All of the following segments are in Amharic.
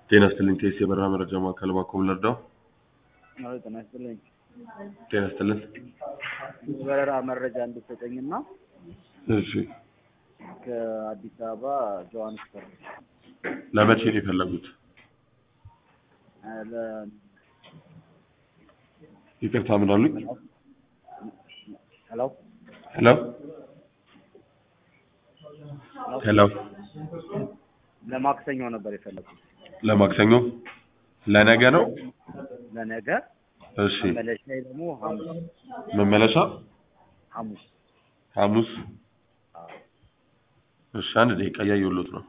ጤና ይስጥልኝ ቴስ የበረራ መረጃ ማዕከል እባክዎ ምን ልርዳው? አዎ ጤና ይስጥልኝ። ጤና ይስጥልን። በረራ መረጃ እንድትሰጠኝና እሺ ከአዲስ አበባ ጆሃንስበርግ ለመቼ ነው የፈለጉት? እ ለ- ይቅርታ ምን አሉኝ? ሄሎ ሄሎ ሄሎ ለማክሰኞ ነበር የፈለኩት። ለማክሰኞ ለነገ ነው? ለነገ እሺ መመለሻዬ ደግሞ ሐሙስ መመለሻ ሐሙስ ሐሙስ አዎ። እሺ አንድ ደቂቃ እያየሁሎት ነው።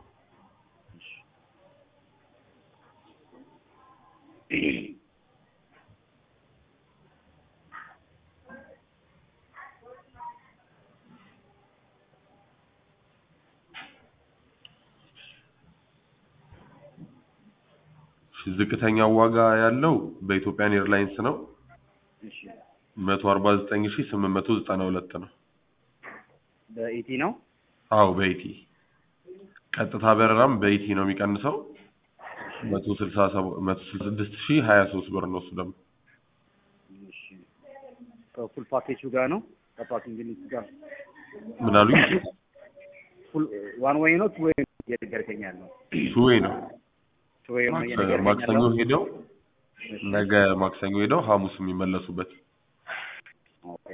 እሺ ዝቅተኛው ዋጋ ያለው በኢትዮጵያን ኤርላይንስ ነው። እሺ መቶ አርባ ዘጠኝ ሺህ ስምንት መቶ ዘጠና ሁለት ነው። በኢቲ ነው። አዎ በኢቲ ቀጥታ በረራም በኢቲ ነው የሚቀንሰው መቶ ስልሳ ሰባ- መቶ ስልሳ ስድስት ሺህ ሀያ ሶስት ብር ነው እሱ ደግሞ እሺ ከፉል ፓኬጁ ጋር ነው ከፓኪንግ ሊስት ጋር ምን አሉኝ? ፉል ዋን ዌይ ነው ቱ ዌይ ነው እየነገርከኝ ያለው? ቱዌ ነው ቱ ዌይ ነው እየነገርከኝ ማክሰኞ ያለው? ሄደው እሺ ነገ ማክሰኞ ሄደው ሐሙስ የሚመለሱበት ኦኬ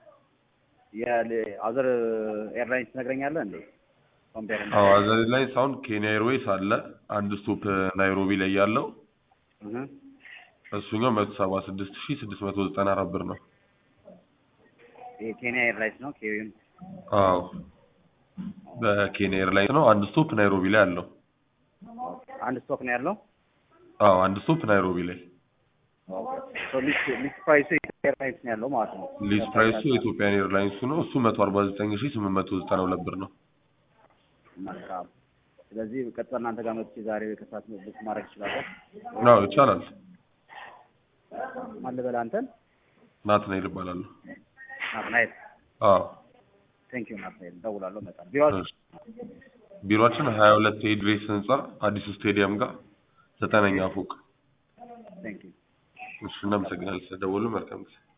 የአዘር ኤርላይንስ ትነግረኛለህ እንዴ? ኮምፔር አዎ አዘር ላይ ሳሁን ኬንያ ኤርዌይስ አለ አንድ ስቶፕ ናይሮቢ ላይ ያለው እሱኛው መቶ ሰባ ስድስት ሺህ ስድስት መቶ ዘጠና አራት ብር ነው። የኬንያ ኤርላይንስ ነው ኬዊን አዎ በኬንያ ኤርላይንስ ነው። አንድ ስቶፕ ናይሮቢ ላይ አለው። አንድ ስቶክ ነው ያለው። አዎ አንድ ስቶፕ ናይሮቢ ላይ ሶ ሊስት ሊስት ፕራይሱ የኢትዮጵያ ኤርላይንስ ነው ያለው ማለት ነው። ሊስት ፕራይሱ የኢትዮጵያን ኤርላይንሱ ነው። እሱ መቶ አርባ ዘጠኝ ሺህ ስምንት መቶ ዘጠና ሁለት ብር ነው። መልካም። ስለዚህ ቀጥታ እናንተ ጋር መጥቼ ዛሬ ከሰዓት ቡክ ማድረግ እችላለሁ። አዎ ይቻላል። ማን ልበል አንተን? ናትናኤል እባላለሁ። ናትናኤል። አዎ ቴንክ ዩ ናትናኤል። እደውላለሁ፣ እመጣለሁ። ቢሮ እሺ። ቢሮአችን ሀያ ሁለት ኤድሬስ ህንጻ አዲሱ ስቴዲየም ጋር ዘጠነኛ ፎቅ። ቴንክ ዩ እሺ እናመሰግናለን ስለደወሉ። መልካም ጊዜ